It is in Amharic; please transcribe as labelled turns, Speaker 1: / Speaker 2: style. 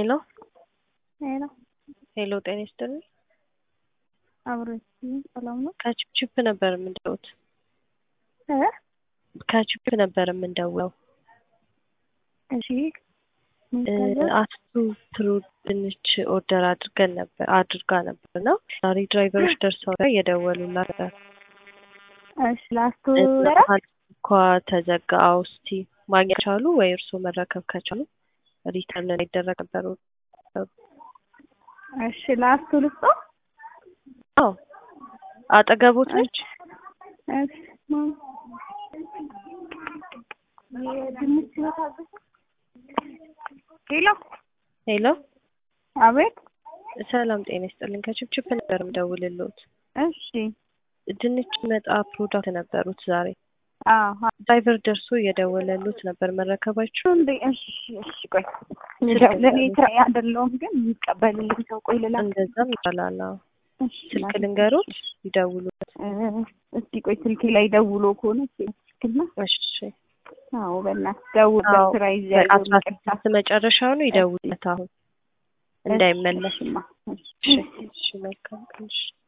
Speaker 1: ሄሎ
Speaker 2: ሄሎ
Speaker 1: ሄሎ፣ ጤና ይስጥልኝ።
Speaker 2: አብሮች ሰላም ነው?
Speaker 1: ከቺፕቺፕ ነበር የምንደውት
Speaker 2: እ
Speaker 1: ከቺፕ ነበር የምንደውለው።
Speaker 2: እሺ ምን ታዘዝ?
Speaker 1: አስቱ ፍሩት ድንች ኦርደር አድርገን ነበር አድርጋ ነበር እና ዛሬ ድራይቨሮች ደርሰው ላይ የደወሉላት ነበር።
Speaker 2: እሺ ላስቱ
Speaker 1: እና እንኳ ተዘጋ። አዎ፣ እስቲ ማግኘት ቻሉ ወይ እርስዎ መረከብ ከቻሉ ሪተርን ይደረግ ነበር።
Speaker 2: እሺ ላስቱ ልስጦ?
Speaker 1: አዎ አጠገቦት ነች።
Speaker 2: እሺ ማም የድንች መታዘዝ ሄሎ
Speaker 1: ሄሎ
Speaker 2: አቤት
Speaker 1: ሰላም ጤና ይስጥልኝ። ከቺፕቺፕ ነበር የምደውልልዎት።
Speaker 2: እሺ
Speaker 1: ድንች መጣ ፕሮዳክት ነበሩት ዛሬ
Speaker 2: አዎ
Speaker 1: ድራይቨር ደርሶ እየደወለሉት ነበር መረከባችሁ
Speaker 2: እንዴ እሺ እሺ ቆይ ለእኔ ስራ አይደለሁም ግን የሚቀበልልኝ ሰው ቆይ ልላክ
Speaker 1: እንደዛም ይቻላል። አዎ
Speaker 2: እሺ
Speaker 1: ስልክ ልንገሮት ይደውሉት።
Speaker 2: እ እስቲ ቆይ ስልኬ ላይ ደውሎ ከሆነ ስልክና
Speaker 1: እሺ
Speaker 2: አዎ በእናትህ ደውል
Speaker 1: አዎ
Speaker 2: በስራ ይዣለሁ
Speaker 1: አስራ ስድስት መጨረሻው ነው ይደውሉለት አሁን እንዳይመለስ።
Speaker 2: እሺማ እሺ
Speaker 1: እሺ እሺ መልካም ቀን እሺ